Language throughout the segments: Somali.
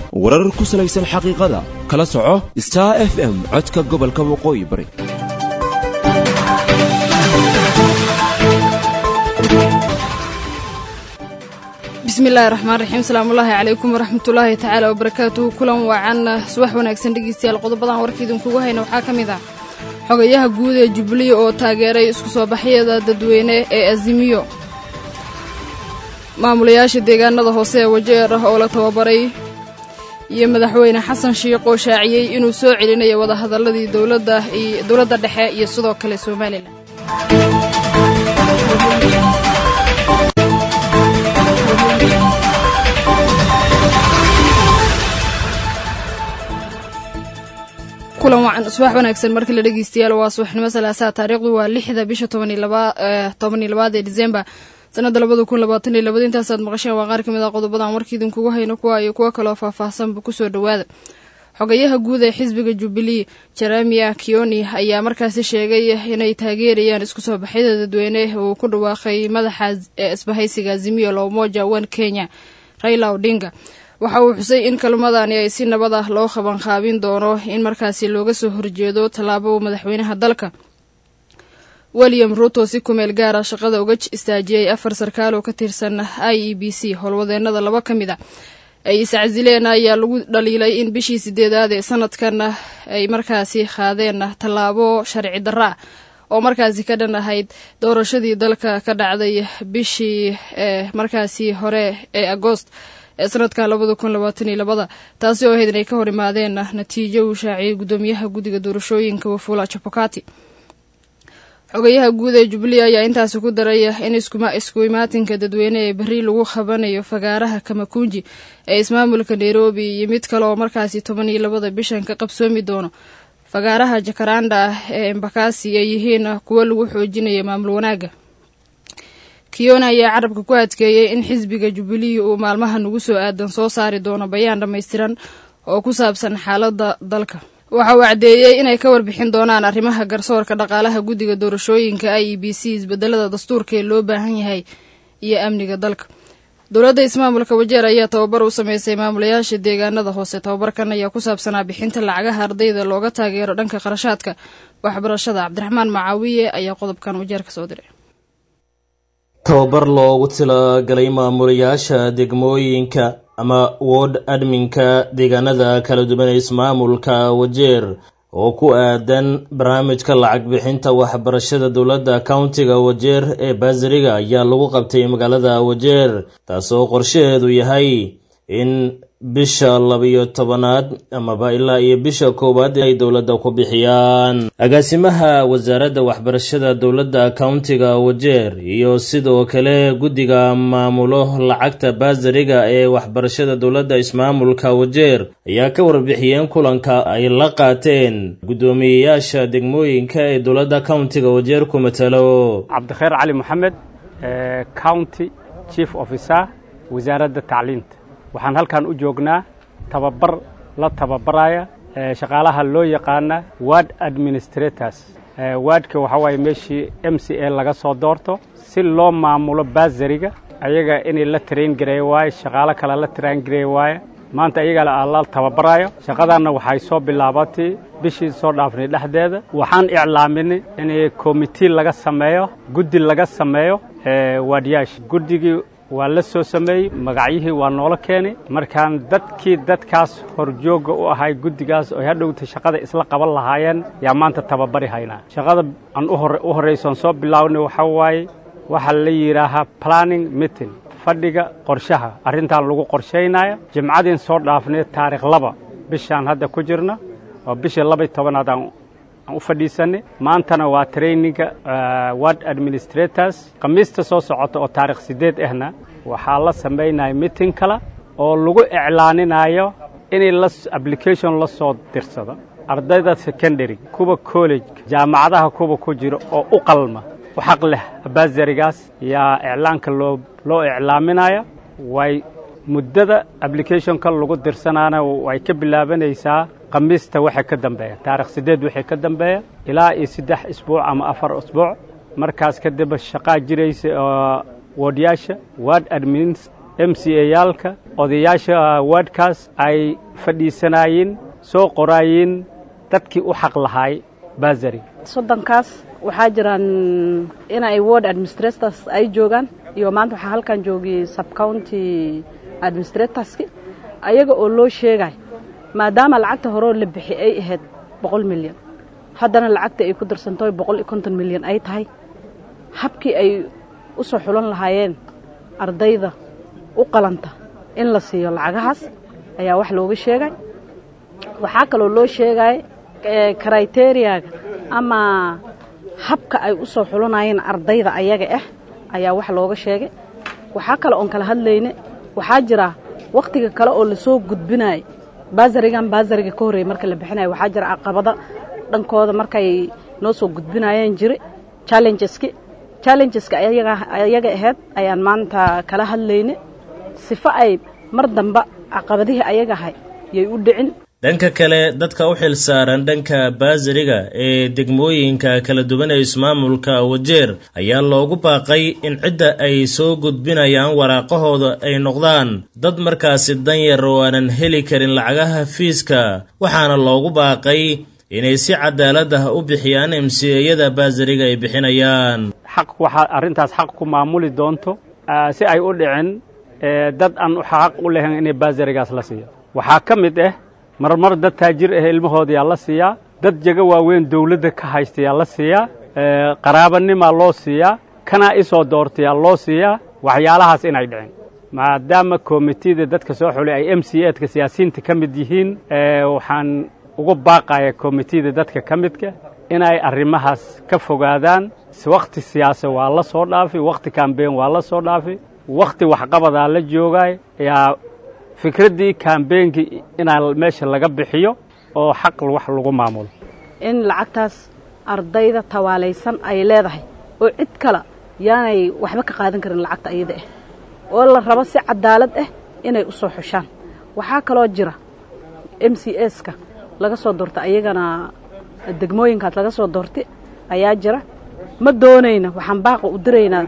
warar ku salaysan xaqiiqada kala soco star f m codka gobolka waqooyi bari bismillahi raxmaan raxiim salaamullaahi calaykum waraxmatullaahi tacaala wabarakaatuhu kulan waacan subax wanaagsan dhegeystayaal qodobadan warka idinkugu hayna waxaa ka mid ah xogayaha guud ee jubbaland oo taageeray isku soo baxyada dadweyne ee azimiyo maamulayaasha deegaanada hoose ee wajeer ah oo la tababaray iyo madaxweyne xasan shiikh oo shaaciyey inuu soo celinayo wadahadaladii dowladda dhexe iyo sidoo kale somalilan kulan wacan subax wanaagsan markii la dhegeystayaal waa subaxnimo salaasaa taariikhdu waa lixda bisha toban iyo labaad ee disembar sanada labada kun labaatan iyo labada intaasaad maqasheen waa qaar kamid ah qodobadan warka idinkugu hayno kuwa iyo kuwo kaloo faahfaahsanba kusoo dhowaada xogayaha guud ee xisbiga jubilee jeremia kioni ayaa markaasi sheegay inay taageerayaan isku soo baxyada dadweyne uu ku dhawaaqay madaxa isbahaysiga azimiyo lowmoja one kenya raila odinga waxa uu xusay in kalmadani ay si nabad ah loo qabanqaabin doono in markaasi looga soo horjeedo tallaabo madaxweynaha dalka william ruto si kumeel gaara shaqada uga istaajiyey afar sarkaal oo ka tirsan i e b c howlwadeenada laba ka mid a ay iscasileen ayaa lagu dhaliilay in bishii sideedaad ee sanadkan ay markaasi qaadeen tallaabo sharci darro ah oo markaasi ka dhan ahayd doorashadii dalka ka dhacday bishii markaasi hore ee agoost ee sanadkan labada kun labaatan iyo labada taasi oo ahayd inay ka hor imaadeen natiijo uu shaaciyey guddoomiyaha guddiga doorashooyinka wafula jabokati xogayaha guud ee jubbaland ayaa intaasi ku daray in isku imaatinka dadweyne ee berri lagu qabanayo fagaaraha kamakunji ee ismaamulka nairobi iyo mid kale oo markaasi toban iyo labada bishan ka qabsoomi doono fagaaraha jakaranda ah ee embakasi ay yihiin kuwo lagu xoojinayo maamul wanaagga kiona ayaa carabka ku adkeeyey in xisbiga jubbaland uu maalmahan ugu soo aadan soo saari doono bayaan dhammaystiran oo ku saabsan xaaladda dalka waxa uu caddeeyey inay ka warbixin doonaan arrimaha garsoorka dhaqaalaha guddiga doorashooyinka i e b c isbedelada dastuurka ee loo baahan yahay iyo amniga dalka dowladda ismaamulka wajeer ayaa tababar u sameysay maamulayaasha deegaanada hoose tababarkan ayaa ku saabsanaa bixinta lacagaha ardayda looga taageero dhanka qarashaadka waxbarashada cabdiraxmaan macaawiye ayaa qodobkan wajeer ka soo diray tababar loogu talagalay maamulayaasha degmooyinka ama word adminka deegaanada kala duwan ee ismaamulka wajeer oo ku aadan barnaamijka lacag bixinta waxbarashada dowladda countiga wajeer ee baasariga ayaa lagu qabtay magaalada wajeer taasoo qorshaheedu yahay in bisha labiyo tobanaad amaba ilaa iyo bisha koowaad ay dowladda ku bixiyaan agaasimaha wasaaradda waxbarashada dowladda countiga wajeer iyo sidoo kale guddiga maamulo lacagta baasariga ee waxbarashada dowladda ismaamulka wajeer ayaa ka warbixiyeen kulanka ay la qaateen guddoomiyeyaasha degmooyinka ee dowladda countiga wajeer ku matalo cabdikheer cali moxamed county chief officer wasaaradda tacliinta waxaan halkan u joognaa tababar la tababaraya shaqaalaha loo yaqaana ward administrators wardka waxaa waaye meeshii m c a laga soo doorto si loo maamulo baasariga ayaga inay la train gareey waaye shaqaalo kale la train gareey waaye maanta iyaga la tababarayo shaqadanna waxay soo bilaabatay bishii soo dhaafnay dhexdeeda waxaan iclaaminay in commitee laga sameeyo guddi laga sameeyo waadyaasha guddigii waa la soo sameeyey magacyihii waa noola keenay markaan dadkii dadkaas horjoogga u ahay guddigaas oo hadhowta shaqada isla qaban lahaayeen yaa maanta tababari haynaa shaqada aan u horraysoon soo bilaabnay waxaa waaye waxaa la yidhaahaa planning meeting fadhiga qorshaha arrintan lagu qorshaynaya jimcadiin soo dhaafnay taarikh laba bishaan hadda ku jirna oo bishii labay tobanaad aan u fadhiisanay maantana waa traininga ward administrators khamiista soo socota oo taarikh siddeed ahna waxaa la samaynaya meeting kale oo lagu iclaaninayo inay la application la soo dirsado ardayda secondary kuwa college jaamacadaha kuwa ku jira oo u qalma u xaq leh baasarigaas yaa iclaanka loo loo iclaaminaya way muddada applicationka lagu dirsanaana way ka bilaabanaysaa khamiista waxay ka dambeeya taarikh siddeed waxay ka dambeeya ilaa iyo saddex isbuuc ama afar isbuuc markaas kadib shaqaa jiraysa oo woodyaasha ward m c a yaalka odayaasha waadhkaas ay fadhiisanaayeen soo qoraayeen dadkii u xaq lahaay basari soddonkaas waxaa jiraan inay ward administrators ay joogaan iyo maanta waxaa halkan joogiyey subcounty administratorski ayaga oo loo sheegay maadaama lacagta horeo la bixi ay ahayd boqol milyan haddana lacagta ay ku darsantoy boqol iyo konton milyan ay tahay habkii ay u soo xulan lahaayeen ardayda u qalanta in la siiyo lacagahaas ayaa wax looga sheegay waxaa kaloo loo sheegay kriteriyaaga ama habka ay u soo xulanayeen ardayda ayaga ah ayaa wax looga sheegay waxaa kale oon kala hadlayne waxaa jira wakhtiga kale oo lasoo gudbinayo baasarigan baasariga ka horreeyey marka la bixinayo waxaa jira caqabada dhankooda markay noo soo gudbinayeen jiri challengeski challengeska ayaga ahayd ayaan maanta kala hadlayne sifo ay mar damba caqabadihii ayaga ahay yay u dhicin dhanka kale dadka u xil saaran dhanka baasariga ee degmooyinka kala duwan ee ismaamulka wajeer ayaa loogu baaqay in cidda ay soo gudbinayaan waraaqahooda ay noqdaan dad markaasi danyar oo aanan heli karin lacagaha fiiska waxaana loogu baaqay inay si cadaalad ah u bixiyaan emsiyada baasariga ay bixinayaan xaq waxaa arrintaas xaq ku maamuli doonto si ay u dhicin dad aan xaq u lahayn inay baasarigaas la siiyo waxaa ka mid ah marmar dad taajir ah ilmahooda yaa la siiyaa dad jego waaweyn dawladda ka haysta yaa la siiyaa qaraabanimaa loo siiyaa kanaa isoo doortayaa loo siiyaa waxyaalahaas inay dhicin maadaama komitida dadka soo xulay ay m c edka siyaasiyiinta ka mid yihiin waxaan uga baaqaya komitida dadka ka midka inay arrimahaas ka fogaadaan wakhti siyaasa waa la soo dhaafi wakhti kambeyn waa la soo dhaafi wakhti waxqabadaa la joogaay yaa fikraddii kambeynkii inaa meesha laga bixiyo oo xaq wax lagu maamulo in lacagtaas ardayda tawaalaysan ay leedahay oo cid kale yaanay waxba ka qaadan karin lacagta iyada ah oo la rabo si cadaalad ah inay u soo xushaan waxaa kaloo jira m c ska laga soo doorta ayagana degmooyinkaas laga soo doortay ayaa jira ma doonayna waxaan baaqa u diraynaa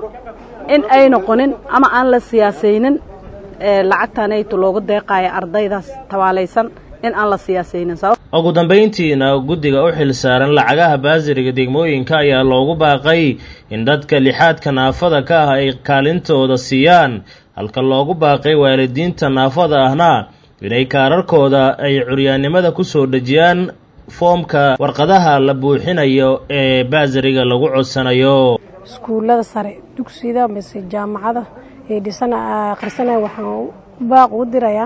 in ay noqonin ama aan la siyaasaynin lacagtanayto loogu deeqayo ardaydaas tawaalaysan in aan la siyaasaynin ugu dambayntiina guddiga u xil saaran lacagaha baasiriga degmooyinka ayaa loogu baaqay in dadka lixaadka naafada ka ah ay kaalintooda siiyaan halka loogu baaqay waalidiinta naafada ahna inay kaararkooda ay curyaannimada ku soo dhejiyaan foomka warqadaha la buuxinayo ee baasiriga lagu codsanayo iskuullada sare dugsida mise jaamacada ee dhisana akhrisanaya waxaan baaq ugu dirayaa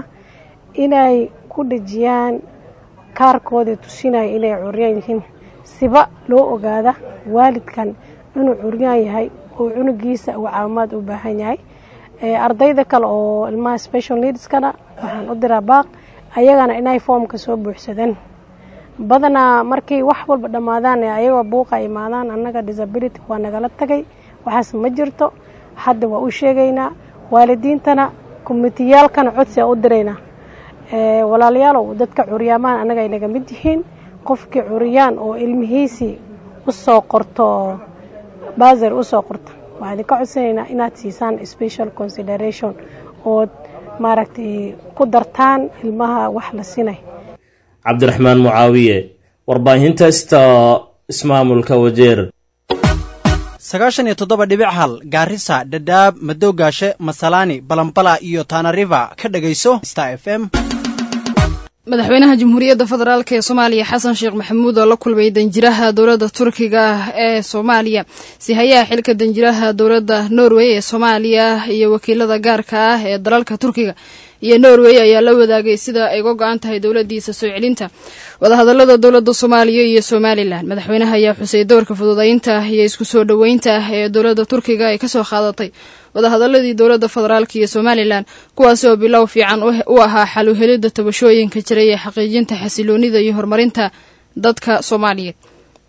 inay ku dhejiyaan kaarkooda tusinaya inay curyaan yihiin siba loo ogaada waalidkan inuu curyaan yahay oo cunugiisa uu caawimaad u baahan yahay ardayda kale oo ilmaha special needskana waxaan u diraa baaq ayagana inay foomka soo buuxsadaan badanaa markay wax walba dhammaadaan ayagoo buuqa imaadaan annaga disability waa nagala tagay waxaas ma jirto hadda waa u sheegaynaa waalidiintana komitiyaalkana codsi a u diraynaa walaalayaalow dadka curyaamahan annaga ay naga mid yihiin qofkii curyaan oo ilmihiisii usoo qorto baasar usoo qorta waxaa idinka codsanaynaa inaad siisaan special consideration ood maaragtay ku dartaan ilmaha wax la sinay cabdiraxmaan mucaawiye warbaahinta sta ismaamulka wajeer sagaashan iyo toddoba dhibic hal gaarisa dhadhaab madoogaashe masalaani balambala iyo tanariva ka dhegayso star f m madaxweynaha jamhuuriyadda federaalk ee soomaaliya xasan sheekh maxamuud oo la kulmay danjiraha dowladda turkiga ee soomaaliya sihayaha xilka danjiraha dowladda norway ee soomaaliya iyo wakiilada gaarka ah ee dalalka turkiga iyo norway ayaa la wadaagay sida ay uga go-an tahay dowladiisa soo celinta wadahadalada dowladda soomaaliya iyo somalilan madaxweynaha ayaa xusay doorka fududaynta iyo isku soo dhoweynta ee dowladda turkiga ay kasoo qaadatay wadahadaladii dowladda federaalk iyo somalilan kuwaasi oo bilow fiican u ahaa xal uhelidda tabashooyinka jiray ee xaqiijinta xasiloonida iyo horumarinta dadka soomaaliyeed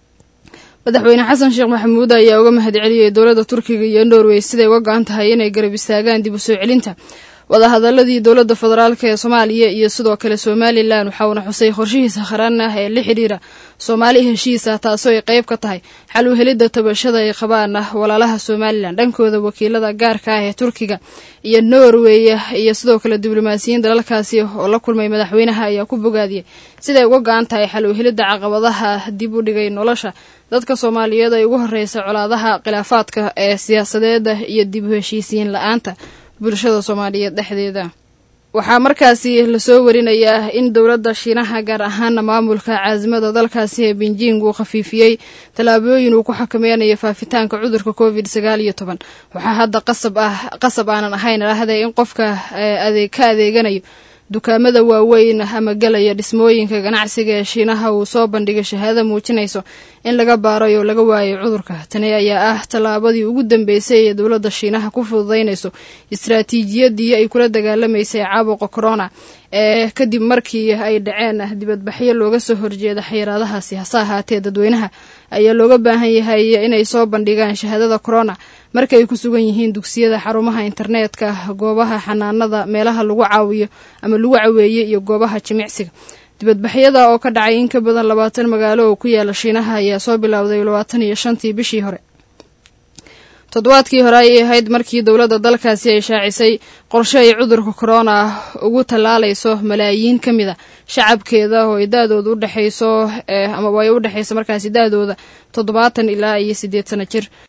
madaxweyne xasan sheekh maxamuud ayaa uga mahad celiyey dowladda turkiga iyo norway siday uga go-an tahay inay garab istaagaan dib u soo celinta wadahadaladii dowladda federaalk ee soomaaliya iyo sidoo kale somalilan waxauna xusay qorshihiisa qaran ah ee la xidhiira soomaali heshiisa taasoo ay qayb ka tahay xal u helidda tabashada ay qabaan walaalaha somalilan dhankooda wakiilada gaarka ah ee turkiga iyo norway iyo sidoo kale diblomaasiyiin dalalkaasi oo la kulmay madaxweynaha ayaa ku bogaadiyey siday uga go-an tahay xal u helidda caqabadaha dib u dhigay nolosha dadka soomaaliyeed ay ugu horeysa colaadaha khilaafaadka ee siyaasadeeda iyo dib u heshiisiin la-aanta bulshada soomaaliyeed dhexdeeda waxaa markaasi lasoo warinayaa in dowladda shiinaha gaar ahaana maamulka caasimada dalkaasi ee beijing uu khafiifiyey tallaabooyin uu ku xakameynayo faafitaanka cudurka covid sagaal iyo toban waxaa hadda qasab ah qasab aanan ahayn lahday in qofka adeeg ka adeeganayo dukaamada waaweyn ama galaya dhismooyinka ganacsiga ee shiinaha uu soo bandhigay shahaado muujinayso in laga baaray oo laga waayay cudurka tani ayaa ah tallaabadii ugu dambeysay ee dowladda shiinaha ku fududaynayso istaraatiijiyadii ay kula dagaalamaysay caabuqa corona ee kadib markii ay dhaceen dibadbaxyo looga soo horjeeda xayiraadahaasi hase ahaatee dadweynaha ayaa looga baahan yahay inay soo bandhigaan shahaadada corona marka ay ku sugan yihiin dugsiyada xarumaha internetka goobaha xanaanada meelaha lagu caawiyo ama lagu caweeye iyo goobaha jimicsiga dibadbaxyada oo ka dhacay in ka badan labaatan magaalo oo ku yaala shiinaha ayaa soo bilowday labaatan iyo shantii bishii hore toddobaadkii hore ayay ahayd markii dowladda dalkaasi ay shaacisay qorshe ay cudurka corona ugu tallaalayso malaayiin ka mid a shacabkeeda oo ay da-dooda udhexayso amaba ay u dhexayso markaasi da-dooda toddobaatan ilaa iyo siddeed sano jir